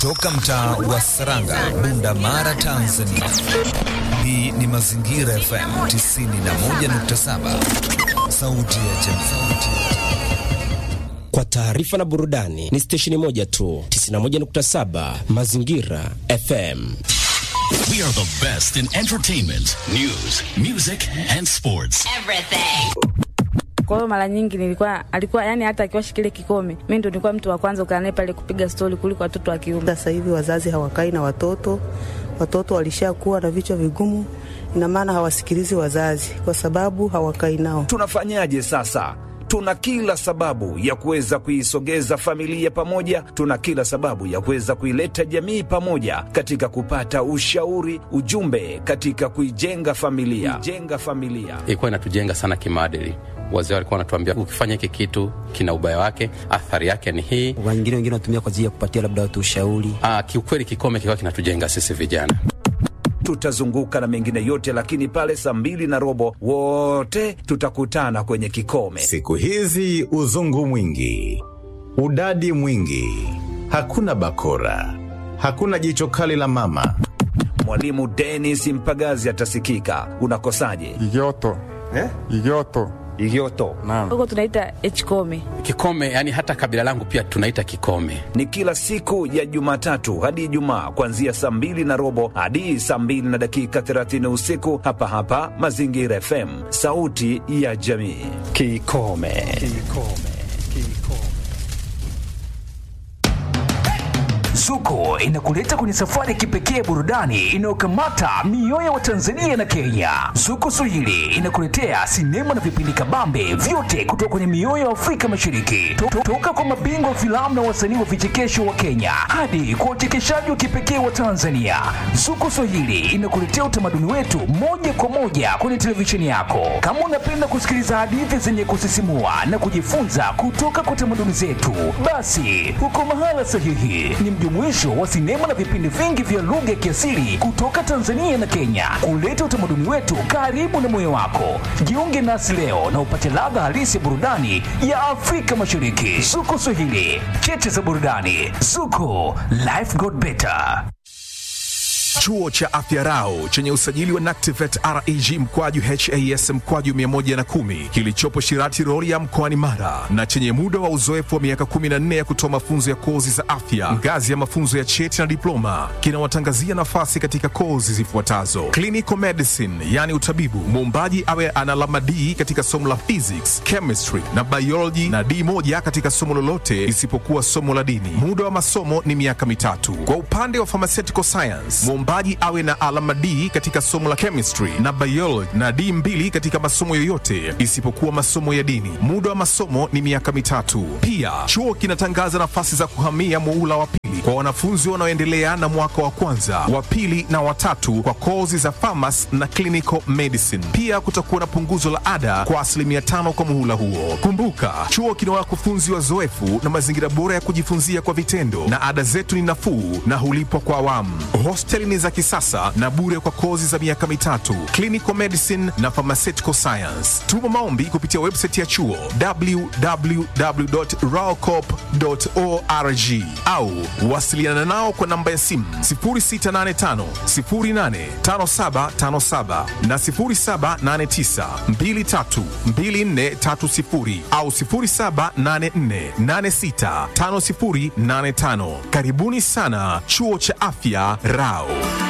Toka mtaa wa Saranga, Bunda Mara, Tanzania. Hii ni Mazingira FM 91.7, sauti ya jamii. Kwa taarifa na burudani ni stesheni moja tu, 91.7 Mazingira FM. We are the best in entertainment, news, music and sports. Everything. Kwa hiyo mara nyingi nilikuwa alikuwa yani, hata akiwasha kile kikome, mimi ndo nilikuwa mtu wa kwanza kukaa naye pale kupiga stori kuliko watoto wa kiume. Sasa hivi wazazi hawakai na watoto, watoto walishakuwa na vichwa vigumu, ina maana hawasikilizi wazazi kwa sababu hawakai nao. Tunafanyaje sasa? Tuna kila sababu ya kuweza kuisogeza familia pamoja, tuna kila sababu ya kuweza kuileta jamii pamoja katika kupata ushauri, ujumbe katika kuijenga familia, kuijenga familia. Ilikuwa inatujenga sana kimaadili. Wazee walikuwa wanatuambia ukifanya hiki kitu kina ubaya wake, athari yake ni hii. Wengine wengine wanatumia kwa ajili ya kupatia labda watu ushauri. Ah, kiukweli kikome kilikuwa kinatujenga sisi vijana tutazunguka na mengine yote, lakini pale saa mbili na robo wote tutakutana kwenye kikome. Siku hizi uzungu mwingi, udadi mwingi, hakuna bakora, hakuna jicho kali la mama. Mwalimu Dennis Mpagazi atasikika. Unakosaje? Igoto eh? Igoto Igioto. Huko tunaita hkome. Kikome, yani hata kabila langu pia tunaita kikome. Ni kila siku ya Jumatatu hadi Ijumaa kuanzia saa mbili na robo hadi saa mbili na dakika 30 usiku hapa hapa Mazingira FM, sauti ya jamii. Kikome. Kikome. Zuko inakuleta kwenye safari ya kipekee ya burudani inayokamata mioyo ya Watanzania na Kenya. Zuko Swahili inakuletea sinema na vipindi kabambe vyote kutoka kwenye mioyo ya Afrika Mashariki, to to toka kwa mabingwa wa filamu na wasanii wa vichekesho wa Kenya hadi kwa wachekeshaji wa kipekee wa Tanzania. Zuko Swahili inakuletea utamaduni wetu moja kwa moja kwenye televisheni yako. Kama unapenda kusikiliza hadithi zenye kusisimua na kujifunza kutoka kwa tamaduni zetu, basi huko mahala sahihi ni mjumuisho wa sinema na vipindi vingi vya lugha ya kiasili kutoka Tanzania na Kenya, kuleta utamaduni wetu karibu na moyo wako. Jiunge nasi leo na upate ladha halisi ya burudani ya Afrika Mashariki. Zuko Swahili, cheche za burudani. Zuko, life got better. Chuo cha Afya Rau chenye usajili wa NACTIVET REG mkwaju HAS mkwaju 110 kilichopo Shirati Rorya mkoani Mara na chenye muda wa uzoefu wa miaka 14 ya kutoa mafunzo ya kozi za afya ngazi ya mafunzo ya cheti na diploma kinawatangazia nafasi katika kozi zifuatazo: clinical medicine, yani utabibu, muombaji awe ana alama D katika somo la physics, chemistry na biology na D moja katika somo lolote isipokuwa somo la dini. Muda wa masomo ni miaka mitatu. Kwa upande wa pharmaceutical science, mwombaji awe na alama D katika somo la chemistry na biology na D mbili katika masomo yoyote isipokuwa masomo ya dini. Muda wa masomo ni miaka mitatu. Pia chuo kinatangaza nafasi za kuhamia muula wa pili kwa wanafunzi wanaoendelea na mwaka wa kwanza, wa pili na watatu kwa kozi za pharmacy na clinical medicine. Pia kutakuwa na punguzo la ada kwa asilimia tano kwa muhula huo. Kumbuka, chuo kina wakufunzi wazoefu na mazingira bora ya kujifunzia kwa vitendo, na ada zetu ni nafuu na hulipwa kwa awamu. Hosteli ni za kisasa na bure kwa kozi za miaka mitatu, clinical medicine na pharmaceutical science. Tuma maombi kupitia website ya chuo www.raocop.org au wasiliana nao kwa namba ya simu 0685 085757 na 0789 232430 au 0784865085. Karibuni sana chuo cha afya Rao.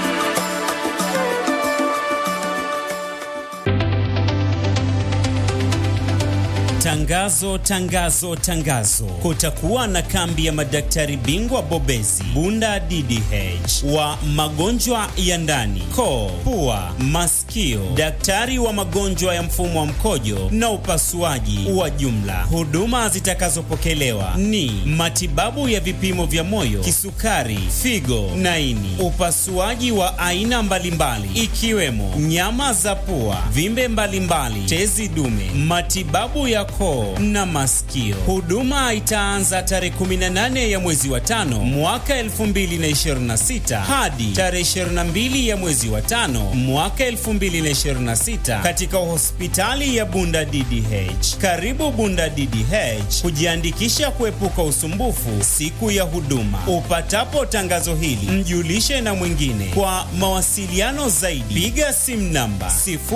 Tangazo, tangazo, tangazo! Kutakuwa na kambi ya madaktari bingwa bobezi Bunda DDH wa magonjwa ya ndani, koo, pua, masikio, daktari wa magonjwa ya mfumo wa mkojo na upasuaji wa jumla. Huduma zitakazopokelewa ni matibabu ya vipimo vya moyo, kisukari, figo na ini, upasuaji wa aina mbalimbali ikiwemo nyama za pua, vimbe mbalimbali, tezi dume, matibabu ya koo na masikio. Huduma itaanza tarehe 18 ya mwezi wa tano mwaka 2026 hadi tarehe 22 ya mwezi wa tano mwaka 2026. 2026 katika hospitali ya Bunda DDH. Karibu Bunda DDH kujiandikisha kuepuka usumbufu siku ya huduma. Upatapo tangazo hili, mjulishe na mwingine. Kwa mawasiliano zaidi, piga simu namba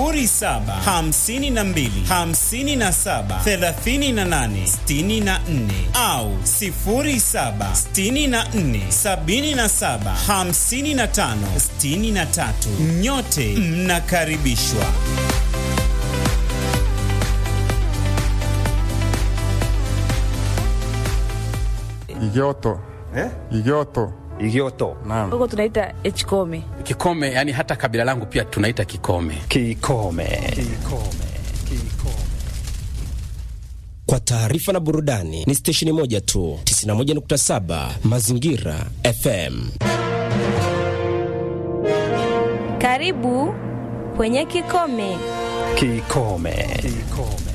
0752 57 38 64 au 07 64 77 55 63. Nyote mnakaribishwa. Igioto. Eh? Igioto. Igioto. Naam. Huko tunaita Hkome. Kikome, yani hata kabila langu pia tunaita Kikome. Kikome. Kikome. Kwa taarifa na burudani ni stesheni moja tu, 91.7 Mazingira FM. Karibu kwenye Kikome. Kikome. Kikome.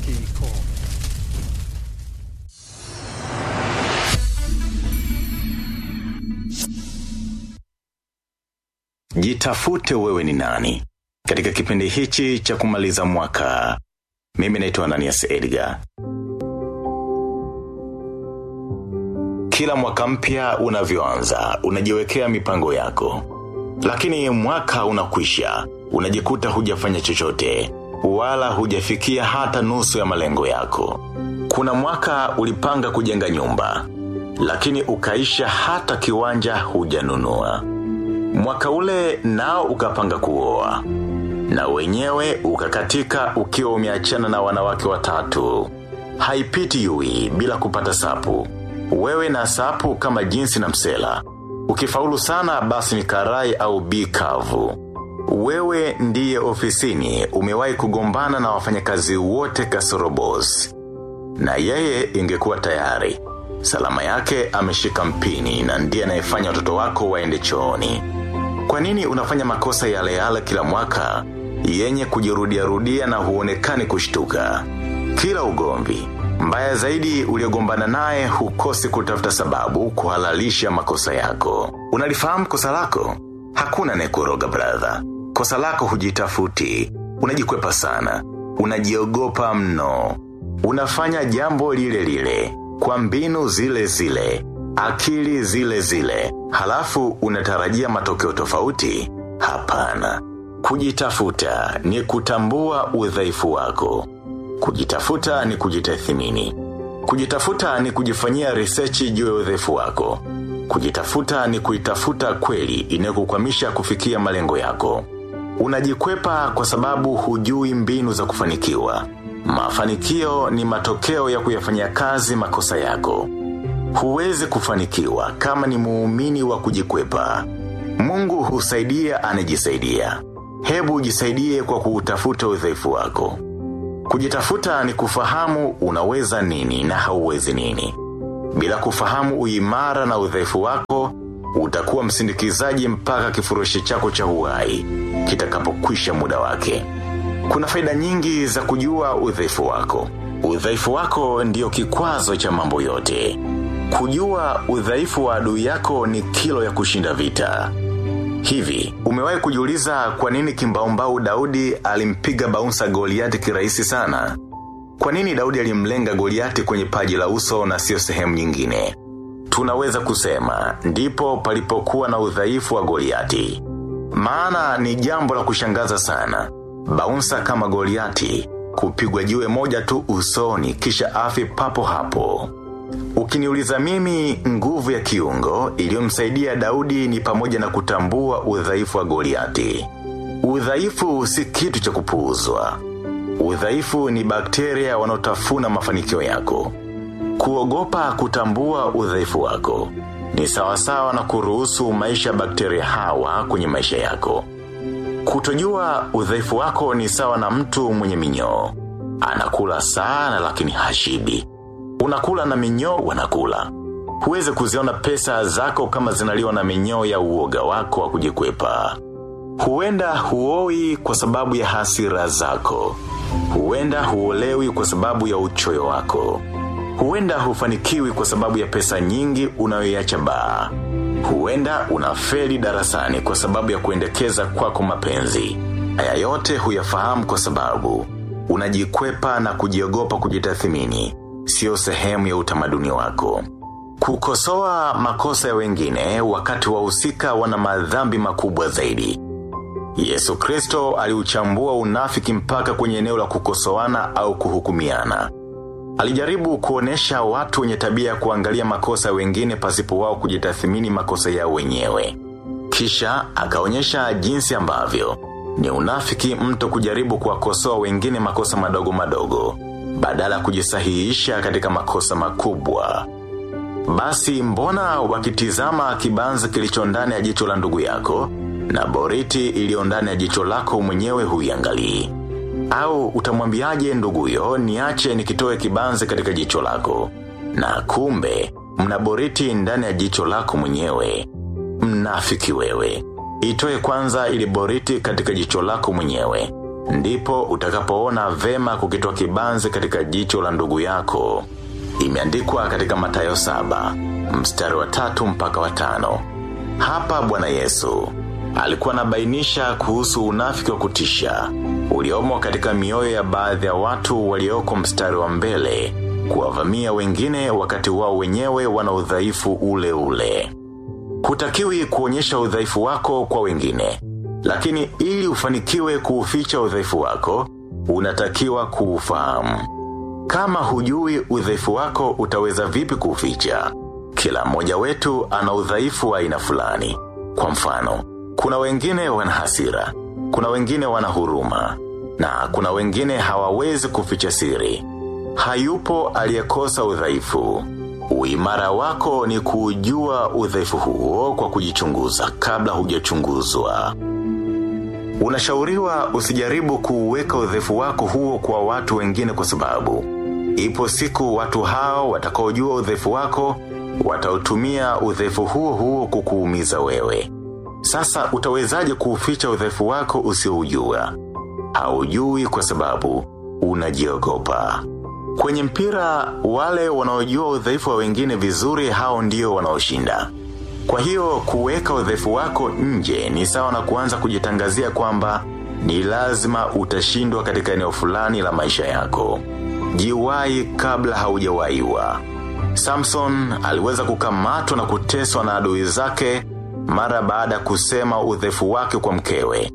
Jitafute wewe ni nani katika kipindi hichi cha kumaliza mwaka. Mimi naitwa Ananias Edgar. Kila mwaka mpya unavyoanza, unajiwekea mipango yako, lakini mwaka unakwisha, unajikuta hujafanya chochote wala hujafikia hata nusu ya malengo yako. Kuna mwaka ulipanga kujenga nyumba, lakini ukaisha hata kiwanja hujanunua. Mwaka ule nao ukapanga kuoa na wenyewe ukakatika ukiwa umeachana na wanawake watatu. Haipiti yui bila kupata sapu. Wewe na sapu kama jinsi na msela. Ukifaulu sana basi ni karai au bikavu. Wewe ndiye ofisini umewahi kugombana na wafanyakazi wote kasoro boss. Na yeye ingekuwa tayari. Salama yake ameshika mpini na ndiye anayefanya watoto wako waende chooni. Kwa nini unafanya makosa yale yale kila mwaka, yenye kujirudia rudia na huonekani kushtuka? Kila ugomvi, mbaya zaidi uliogombana naye hukosi kutafuta sababu kuhalalisha makosa yako. Unalifahamu kosa lako? Hakuna anayekuroga brother. Kosa lako hujitafuti, unajikwepa sana, unajiogopa mno. Unafanya jambo lile lile, kwa mbinu zile zile, akili zile zile, halafu unatarajia matokeo tofauti? Hapana. Kujitafuta ni kutambua udhaifu wako. Kujitafuta ni kujitathimini. Kujitafuta ni kujifanyia research juu ya udhaifu wako. Kujitafuta ni kuitafuta kweli inayokukwamisha kufikia malengo yako. Unajikwepa kwa sababu hujui mbinu za kufanikiwa. Mafanikio ni matokeo ya kuyafanyia kazi makosa yako. Huwezi kufanikiwa kama ni muumini wa kujikwepa. Mungu husaidia anajisaidia. Hebu jisaidie kwa kuutafuta udhaifu wako. Kujitafuta ni kufahamu unaweza nini na hauwezi nini. Bila kufahamu uimara na udhaifu wako, utakuwa msindikizaji mpaka kifurushi chako cha uhai kitakapokwisha muda wake. Kuna faida nyingi za kujua udhaifu wako. Udhaifu wako ndio kikwazo cha mambo yote. Kujua udhaifu wa adui yako ni kilo ya kushinda vita. Hivi, umewahi kujiuliza kwa nini kimbaumbau Daudi alimpiga baunsa Goliati kirahisi sana? Kwa nini Daudi alimlenga Goliati kwenye paji la uso na sio sehemu nyingine? Tunaweza kusema, ndipo palipokuwa na udhaifu wa Goliati. Maana ni jambo la kushangaza sana. Baunsa kama Goliati, kupigwa jiwe moja tu usoni kisha afi papo hapo. Ukiniuliza mimi nguvu ya kiungo iliyomsaidia Daudi ni pamoja na kutambua udhaifu wa Goliati. Udhaifu si kitu cha kupuuzwa. Udhaifu ni bakteria wanaotafuna mafanikio yako. Kuogopa kutambua udhaifu wako ni sawasawa na kuruhusu maisha ya bakteria hawa kwenye maisha yako. Kutojua udhaifu wako ni sawa na mtu mwenye minyoo. Anakula sana lakini hashibi. Unakula na minyoo wanakula. Huwezi kuziona pesa zako kama zinaliwa na minyoo ya uoga wako wa kujikwepa. Huenda huoi kwa sababu ya hasira zako. Huenda huolewi kwa sababu ya uchoyo wako. Huenda hufanikiwi kwa sababu ya pesa nyingi unayoiacha baa. Huenda unafeli darasani kwa sababu ya kuendekeza kwako mapenzi. Haya yote huyafahamu kwa sababu unajikwepa na kujiogopa kujitathimini, sio sehemu ya utamaduni wako. Kukosoa makosa ya wengine wakati wahusika wana madhambi makubwa zaidi. Yesu Kristo aliuchambua unafiki mpaka kwenye eneo la kukosoana au kuhukumiana. Alijaribu kuonesha watu wenye tabia ya kuangalia makosa ya wengine pasipo wao kujitathimini makosa yao wenyewe. Kisha akaonyesha jinsi ambavyo ni unafiki mtu kujaribu kuwakosoa wengine makosa madogo madogo badala ya kujisahihisha katika makosa makubwa. Basi mbona wakitizama kibanzi kilicho ndani ya jicho la ndugu yako na boriti iliyo ndani ya jicho lako mwenyewe huiangalii? Au utamwambiaje nduguyo niache nikitoe kibanzi katika jicho lako na kumbe mna boriti ndani ya jicho lako mwenyewe. Mnafiki wewe. Itoe kwanza ili boriti katika jicho lako mwenyewe. Ndipo utakapoona vema kukitoa kibanzi katika jicho la ndugu yako. Imeandikwa katika Mathayo saba, mstari wa tatu mpaka wa tano. Hapa Bwana Yesu alikuwa anabainisha kuhusu unafiki wa kutisha uliomo katika mioyo ya baadhi ya watu walioko mstari wa mbele kuwavamia wengine wakati wao wenyewe wana udhaifu ule ule. Hutakiwi kuonyesha udhaifu wako kwa wengine, lakini ili ufanikiwe kuuficha udhaifu wako, unatakiwa kuufahamu. Kama hujui udhaifu wako utaweza vipi kuuficha? Kila mmoja wetu ana udhaifu wa aina fulani. Kwa mfano, kuna wengine wana hasira, kuna wengine wana huruma, na kuna wengine hawawezi kuficha siri. Hayupo aliyekosa udhaifu. Uimara wako ni kujua udhaifu huo kwa kujichunguza kabla hujachunguzwa. Unashauriwa usijaribu kuuweka udhaifu wako huo kwa watu wengine kwa sababu ipo siku watu hao watakaojua udhaifu wako watautumia udhaifu huo huo kukuumiza wewe. Sasa utawezaje kuuficha udhaifu wako usioujua? Haujui kwa sababu unajiogopa. Kwenye mpira wale wanaojua udhaifu wa wengine vizuri hao ndio wanaoshinda. Kwa hiyo kuweka udhaifu wako nje ni sawa na kuanza kujitangazia kwamba ni lazima utashindwa katika eneo fulani la maisha yako. Jiwai kabla haujawaiwa. Samson aliweza kukamatwa na kuteswa na adui zake mara baada ya kusema udhaifu wake kwa mkewe.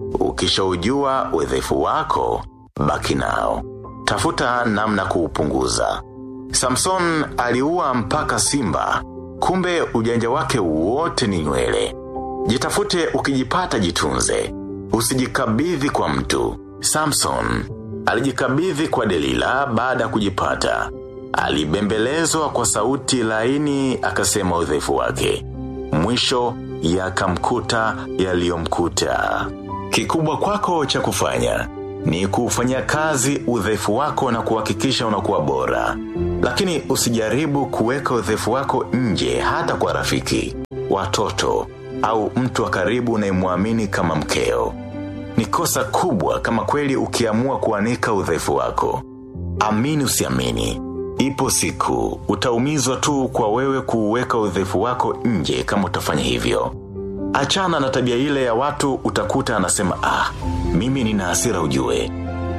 Ukishaujua udhaifu wako, baki nao. Tafuta namna kuupunguza. Samson aliua mpaka simba, kumbe ujanja wake wote ni nywele. Jitafute ukijipata jitunze. Usijikabidhi kwa mtu. Samson alijikabidhi kwa Delila baada ya kujipata. Alibembelezwa kwa sauti laini akasema udhaifu wake. Mwisho yakamkuta yaliyomkuta. Kikubwa kwako cha kufanya ni kufanya kazi udhaifu wako na kuhakikisha unakuwa bora. Lakini usijaribu kuweka udhaifu wako nje hata kwa rafiki, watoto au mtu wa karibu unayemwamini kama mkeo. Ni kosa kubwa kama kweli ukiamua kuanika udhaifu wako. Amini usiamini. Ipo siku utaumizwa tu kwa wewe kuuweka udhaifu wako nje kama utafanya hivyo. Achana na tabia ile ya watu utakuta anasema ah, mimi nina hasira ujue.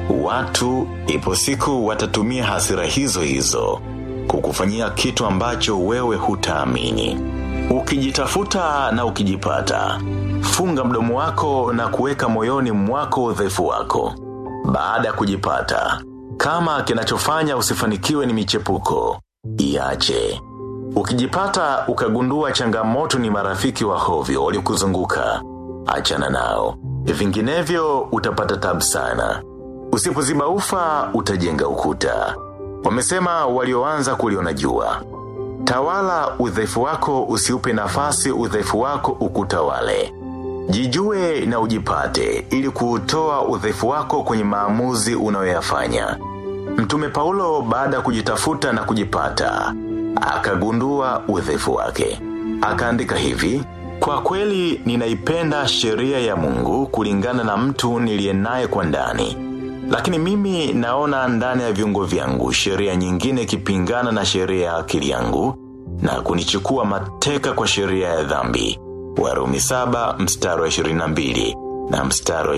Watu ipo siku watatumia hasira hizo hizo kukufanyia kitu ambacho wewe hutaamini. Ukijitafuta na ukijipata, funga mdomo wako na kuweka moyoni mwako udhaifu wako. Baada ya kujipata, kama kinachofanya usifanikiwe ni michepuko, iache. Ukijipata ukagundua changamoto ni marafiki wa hovyo waliokuzunguka, achana nao. Vinginevyo utapata tabu sana. Usipoziba ufa utajenga ukuta. Wamesema walioanza kuliona jua. Tawala udhaifu wako usiupe nafasi udhaifu wako ukutawale. Jijue na ujipate ili kuutoa udhaifu wako kwenye maamuzi unayoyafanya. Mtume Paulo baada ya kujitafuta na kujipata, akagundua udhaifu wake. Akaandika hivi, kwa kweli ninaipenda sheria ya Mungu kulingana na mtu niliye naye kwa ndani. Lakini mimi naona ndani ya viungo vyangu sheria nyingine ikipingana na sheria ya akili yangu na kunichukua mateka kwa sheria ya dhambi. Warumi saba mstari wa 22. na mstari wa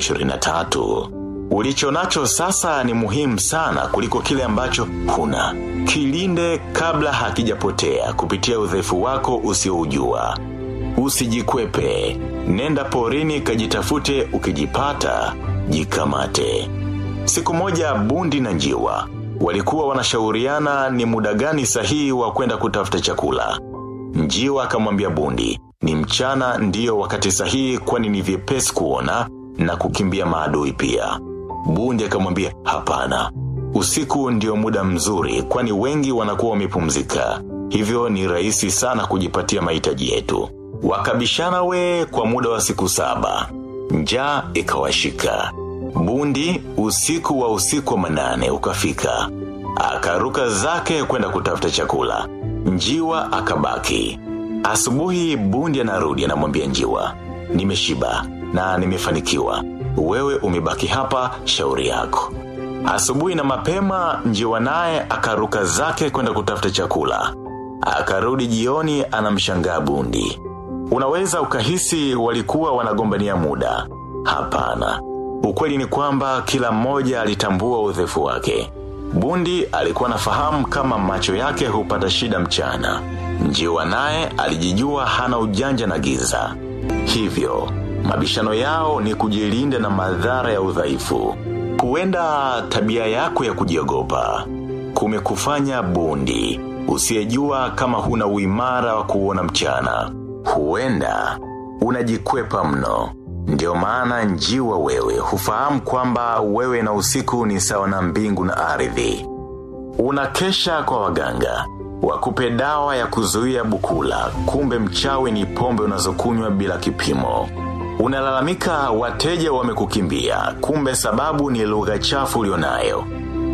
23. Ulicho nacho sasa ni muhimu sana kuliko kile ambacho huna. Kilinde kabla hakijapotea kupitia udhaifu wako usioujua. Usijikwepe, nenda porini kajitafute ukijipata, jikamate. Siku moja bundi na njiwa, walikuwa wanashauriana ni muda gani sahihi wa kwenda kutafuta chakula. Njiwa akamwambia bundi, ni mchana ndiyo wakati sahihi kwani ni vyepesi kuona na kukimbia maadui pia. Bundi akamwambia hapana. Usiku ndio muda mzuri kwani wengi wanakuwa wamepumzika. Hivyo ni rahisi sana kujipatia mahitaji yetu. Wakabishana we kwa muda wa siku saba. Njaa ikawashika. Bundi usiku wa usiku wa manane ukafika. Akaruka zake kwenda kutafuta chakula. Njiwa akabaki. Asubuhi bundi anarudi anamwambia njiwa. Nimeshiba na nimefanikiwa. Wewe umebaki hapa shauri yako. Asubuhi na mapema njiwa naye akaruka zake kwenda kutafuta chakula. Akarudi jioni anamshangaa bundi. Unaweza ukahisi walikuwa wanagombania muda. Hapana. Ukweli ni kwamba kila mmoja alitambua udhaifu wake. Bundi alikuwa nafahamu kama macho yake hupata shida mchana. Njiwa naye alijijua hana ujanja na giza. Hivyo, mabishano yao ni kujilinda na madhara ya udhaifu. Huenda tabia yako ya kujiogopa. Kumekufanya bundi. Usiyejua kama huna uimara wa kuona mchana. Huenda, unajikwepa mno. Ndio maana njiwa wewe hufahamu kwamba wewe na usiku ni sawa na mbingu na ardhi. Unakesha kwa waganga. Wakupe dawa ya kuzuia bukula, kumbe mchawi ni pombe unazokunywa bila kipimo. Unalalamika wateja wamekukimbia, kumbe sababu ni lugha chafu ulionayo.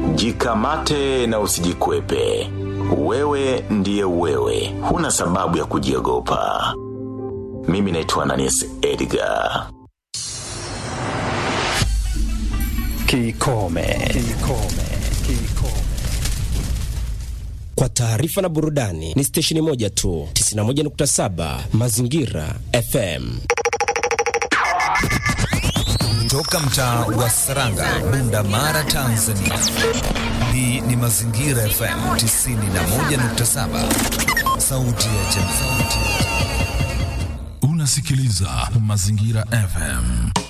Jikamate na usijikwepe. Wewe ndiye wewe, huna sababu ya kujiogopa. Mimi naitwa Ananis Edgar. Kikome. Kikome. Kikome. Kwa taarifa na burudani ni stesheni moja tu, 91.7 Mazingira FM. Toka mtaa wa Saranga, Bunda Mara, Tanzania. Hii ni Mazingira FM 91.7, sauti ya jamii. Unasikiliza Mazingira FM.